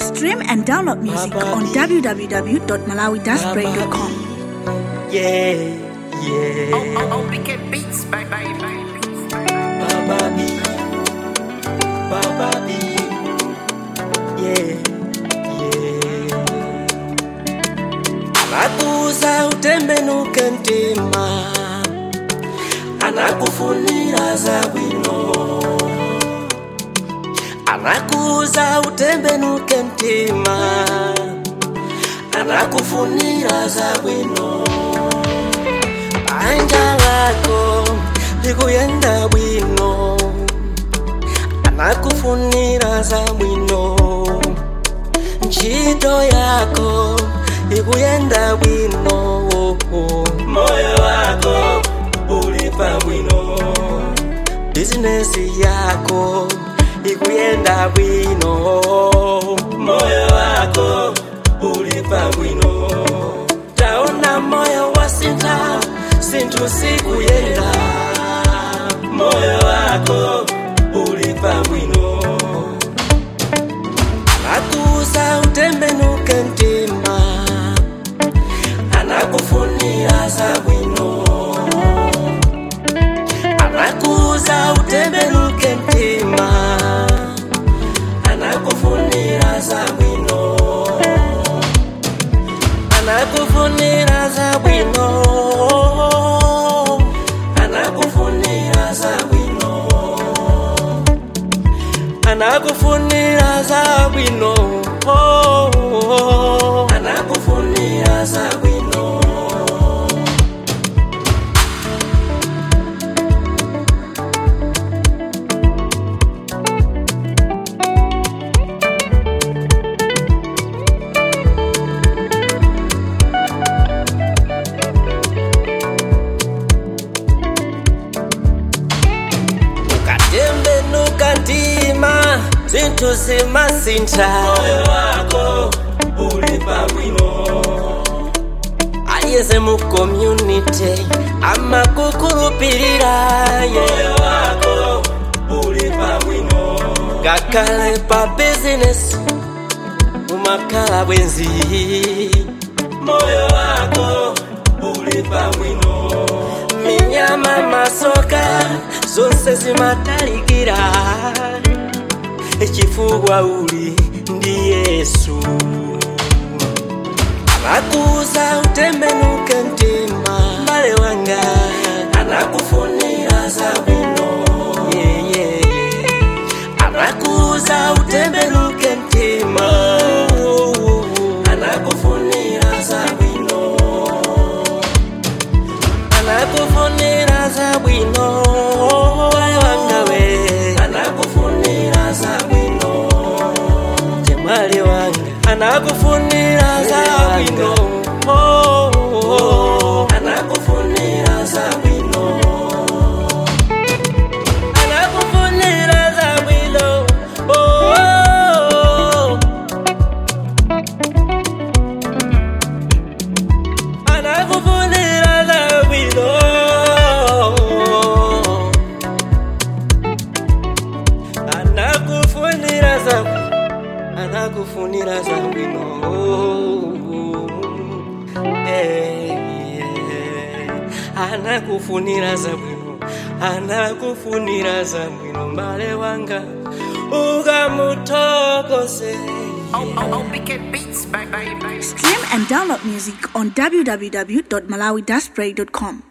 Stream and download music on www.malawi-play.com. Yeah, yeah. Oh, oh, oh, we get beats, baby, baby. Baba B, Baba B, yeah, yeah. Anakuza utembenuke mtima, anakufunira za bwino. Anakuza utembenuke mtima, anakufunira za bwino. Banja lako likuyenda bwino, anakufunira za bwino. Ntchito yako ikuyenda bwino, moyo wako uli pabwino. Bizinesi yako ikuyenda bwino, moyo wako uli pabwino. Taona moyo wasintha, sinthu sikuyenda, moyo wako uli pabwino. Anakuza utembenuke mtima, anakufunira za bwino. Anakuza utembenuke mtima, anakufunira za bwino. Anakufunira za bwino. Anakufunira za bwino. Anakufunira za bwino. Anakufunira za bwino. ukatembenuka mtima zinthu zimasintha moyo wako uli pabwino aliyense mu community amakukhulupirira moyo wako uli pabwino ngakhale pa business umakhala bwenzi moyo wako uli pabwino minyama masoka zonse zimatalikira chifukwa uli ndi yesu anakuza utembenuke mtima mbale wanga anakufunira za bwino yeah, yeah, yeah. anakuza utembenuke mtima anakufunira za bwino anakufunira za bwino wale wangawe anakufunira za bwino temwali wanga anakufunira za bwino anakufunira za bwino anakufunira za bwino anakufunira za bwino anakufunira za anakufunira za bwino Eh, yeah. anakufunira za bwino anakufunira za bwino mbale wanga ukamuthokoze Oh, oh, oh, we get beats, baby, baby. Stream and download music on www.malawi-play.com.